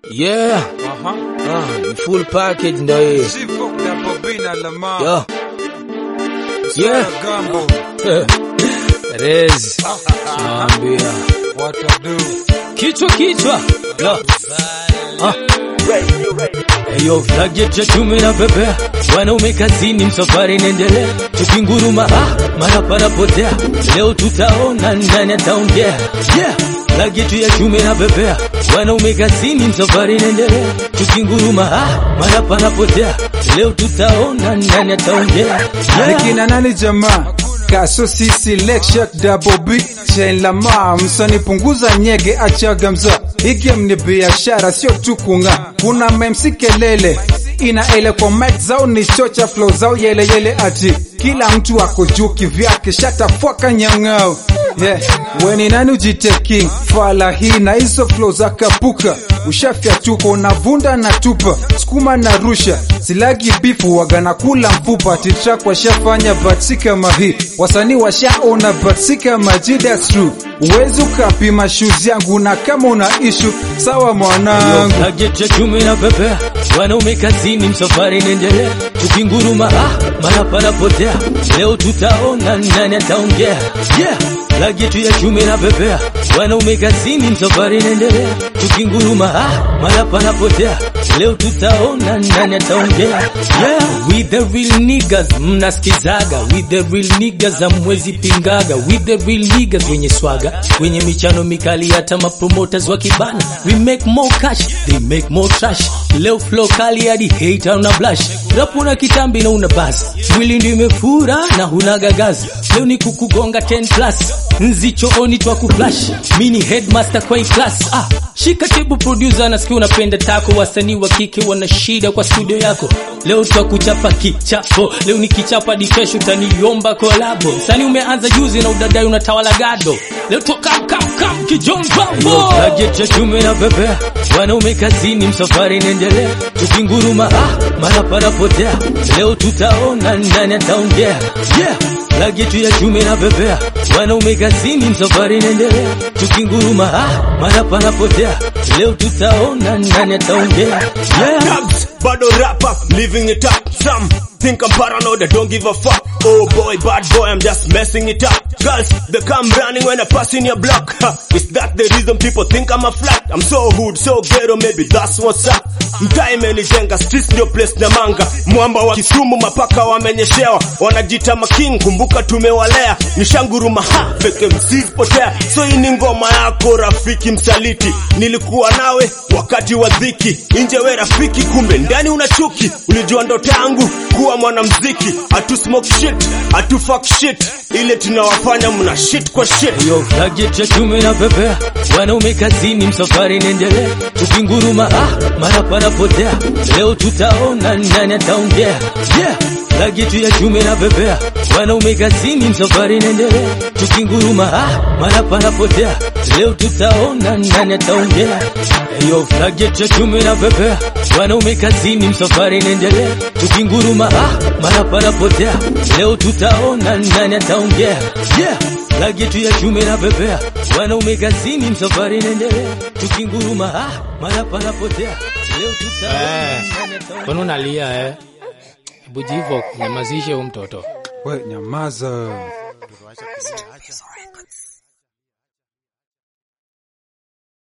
Yeah, Aha. ah, ni full package ndo hii. Sivo na Bobina Lamar. Yo, Sara yeah. Gambo. Rez, naambia What I do. kichwa kichwa. Yo. Ah. Eyo flaget ya chume na pepea, wanaume kazini, msafari inaendelea, tukinguruma ah, mara panapotea, leo tutaona nani ataongea. Yeah, flaget ya chume na pepea, wanaume kazini, msafari inaendelea, tukinguruma ah, mara panapotea, leo tutaona nani ataongea. Yeah. Nikina nani jamaa Kaso sisi lecture double B Chain lama msani punguza nyege achaga mza Hiki ni biashara sio tu kunga Kuna memsi kelele ina ele kwa mic zao ni chocha flow zao yele yele ati Kila mtu ako juu kivyake shata fuaka nyang'ao Yeah, weni nani ujiteki fala hii na hizo flow za kapuka ushafya tuko unavunda na tupa sukuma na rusha silagi bifu wagana kula mfupa titrak washafanya but si kama hii wasanii washaona but si kama G, that's true uwezi ukapima shoes yangu na kama una issue sawa mwanangu Target ya chumi na pepea, wanaume kazini, msafari inaendelea, tukinguruma ah, mara panapotea, leo tutaona nani ataongea. Yeah, target ya chumi na pepea, wanaume kazini, msafari inaendelea, tukinguruma ah, mara panapotea, leo tutaona nani ataongea. Yeah, with the real niggas mnasikizaga, with the real niggas amwezi pingaga, with the real niggas wenye swaga, wenye michano mikali, hata mapromoters wa kibana, we make more cash, they make more trash. Leo flow kali hadi hater una blush, rap una kitambi na una buzz, mwili ndio imefura na huna gagazi. Leo ni kukugonga 10 plus, nzi chooni twa kuflash, mini headmaster kwa hii class. Ah, shika tebu producer, nasikia unapenda tako, wasanii wa kike wana shida kwa studio yako. Leo twakuchapa kichapo, leo ni kichapa hadi kesho utaniomba kolabo. Msanii umeanza juzi na udadai unatawala gado, leo toka kam kam kijon bambo. Target ya chume na pepea, wanaume kazini, msafari inaendelea, tukinguruma ah, mara panapotea, leo tutaona nani ataongea. Yeah, target ya chume na pepea, wanaume kazini, msafari inaendelea, tukinguruma ah, mara panapotea, leo tutaona nani ataongea. Yeah. Dubs, bado rapper, living it up. Some think I'm paranoid, I don't give a fuck. Oh boy, bad boy, I'm just messing it up. Girls, they come running when I pass in your block. Ha, is that the reason people think I'm a flat? I'm so hood, so ghetto, maybe that's what's up. Mtaa imenijenga, streets ndio place na manga. Mwamba wa Kisumu, mapaka wamenyeshewa, wanajita making, kumbuka tumewalea. Nishanguruma ha, fake MCs potea. So hii ni ngoma yako rafiki msaliti. Nilikuwa nawe wakati wa dhiki, nje we rafiki, kumbe ndani una chuki. Ulijua ndoto yangu kuwa mwanamziki, atu smoke shit, atu fuck shit, ile tunawafanya mna shit kwa shit. Yo, target ya chume na pepea, wanaume kazini, msafari inaendelea, tukinguruma ah, mara panapotea, leo tutaona nani ataongea. Yeah, target ya chume na pepea, wanaume kazini, msafari inaendelea, tukinguruma ah, mara panapotea, leo tutaona nani ataongea. Yo, target ya chume na pepea, wanaume kazini, msafari inaendelea, tukinguruma ah, mara panapotea, leo tutaona nani ataongea. Yeah, target ya chume na pepea, wanaume kazini, msafari inaendelea, tukinguruma ah, mara panapotea, leo tutaona Eh, nani ataongea. kwani unalia eh? Hebu jivo nyamazishe huyu mtoto. we nyamaza